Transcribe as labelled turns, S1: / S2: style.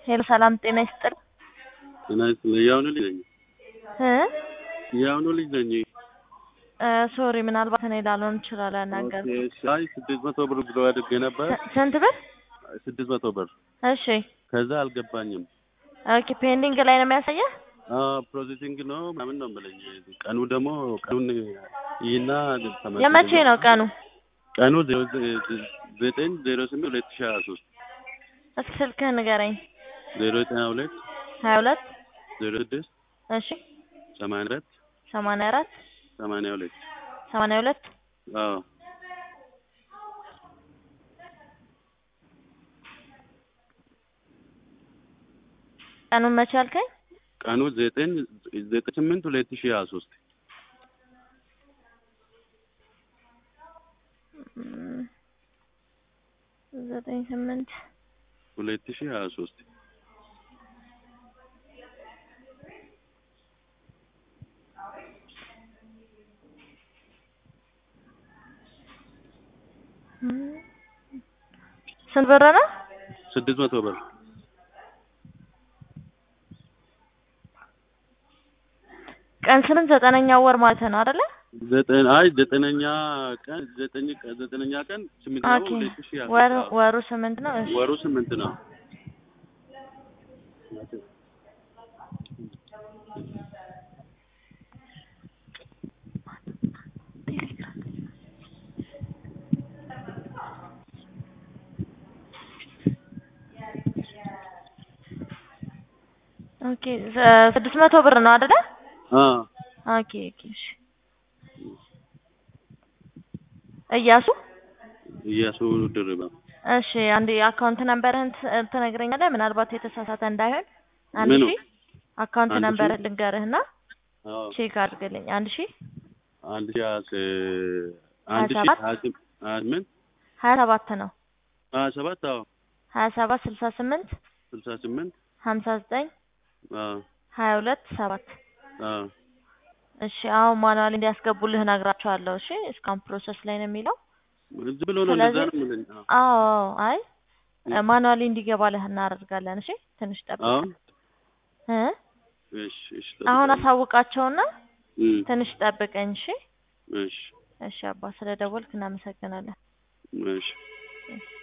S1: ሄሎ ሰላም ጤና ይስጥል
S2: ጤና ይስጥልኝ። የአሁኑ ልጅ ነኝ።
S1: እ
S2: የአሁኑ ልጅ ነኝ።
S1: ሶሪ ምናልባት እኔ ላልሆን እችላለሁ ያናገር
S2: ኦኬ፣ እሺ። አይ ስድስት መቶ ብር ብሎ አድርጌ ነበር።
S1: ስንት ብር?
S2: ስድስት መቶ ብር
S1: እሺ
S2: ከዛ አልገባኝም።
S1: ኦኬ ፔንዲንግ ላይ ነው የሚያሳየህ?
S2: ፕሮሴሲንግ ነው ምናምን ነው የምለኝ። ቀኑ ደግሞ ቀኑን ይህና ተመልሰን-
S1: የመቼ ነው ቀኑ?
S2: ቀኑ ዜሮ ዘጠኝ ዜሮ ስምንት ሁለት ሺህ ሀያ ሶስት
S1: እስኪ ስልክህን ንገረኝ።
S2: ዜሮ ዘጠኝ ሁለት
S1: ሀያ ሁለት
S2: ዜሮ ስድስት
S1: እሺ
S2: ሰማንያ አራት
S1: ሰማንያ አራት
S2: ሰማንያ ሁለት
S1: ሰማንያ ሁለት
S2: አዎ
S1: ቀኑን መቼ አልከኝ?
S2: ቀኑ ዘጠኝ ዘጠኝ ስምንት ሁለት ሺህ ሀያ ሶስት
S1: እም፣ ዘጠኝ ስምንት
S2: ሁለት ሺህ ሀያ ሶስት
S1: እም፣ ስንት ብር ነው?
S2: ስድስት መቶ ብር
S1: ቀን ስምንት ዘጠነኛው ወር ማለት ነው አይደለ?
S2: ዘጠኝ አይ ዘጠነኛ ቀን ዘጠኝ ቀን ዘጠነኛ ቀን ስምንት ነው
S1: ኦኬ
S2: ሁለት ሺህ ሀያ
S1: ወሩ
S2: ሶስት
S1: ወሩ ስምንት ነው። እሺ
S2: ወሩ ስምንት ነው።
S1: ኦኬ ዘ- ስድስት መቶ ብር ነው አይደለ?
S2: አ
S1: ኦኬ ኦኬ እሺ እያሱ
S2: እያሱ ድርባ
S1: እሺ አንድ የአካውንት ነምበርህን ት- ትነግረኛለህ? ምናልባት የተሳሳተ እንዳይሆን አንድ
S2: ምኑ?
S1: ሺህ አካውንት
S2: አንድ ሺህ?
S1: ነምበርህን ልንገርህና
S2: አዎ
S1: ቼክ አድርግልኝ። አንድ ሺህ
S2: አንድ ሺህ ሀያ ስ- አንድ
S1: ሀያ
S2: ሺህ
S1: ሰባት?
S2: ሀያ ስም- ሀያ ስምንት
S1: ሀያ ሰባት ነው
S2: ሀያ ሰባት አዎ
S1: ሀያ ሰባት ስልሳ ስምንት
S2: ስልሳ ስምንት
S1: ሀምሳ ዘጠኝ
S2: አዎ
S1: ሀያ ሁለት ሰባት
S2: አዎ
S1: እሺ አሁን ማኑዋል እንዲያስገቡልህ እነግራቸዋለሁ። እሺ እስካሁን ፕሮሰስ ላይ ነው የሚለው።
S2: ዝም ብሎ ነው እንደዛ
S1: ስለዚህ-
S2: ነው የምልኝ። አዎ
S1: አዎ አዎ፣ አይ ማኑዋሊ እንዲገባልህ እናደርጋለን። እሺ ትንሽ ጠብቅ
S2: አሁን
S1: እ
S2: እሺ እሺ
S1: አሁን
S2: ጠብቀኝ።
S1: አሳውቃቸውና
S2: እም፣
S1: ትንሽ ጠብቀኝ። እሺ
S2: እሺ
S1: እሺ አባ ስለ ደወልክ እናመሰግናለን።
S2: እሺ
S1: እሺ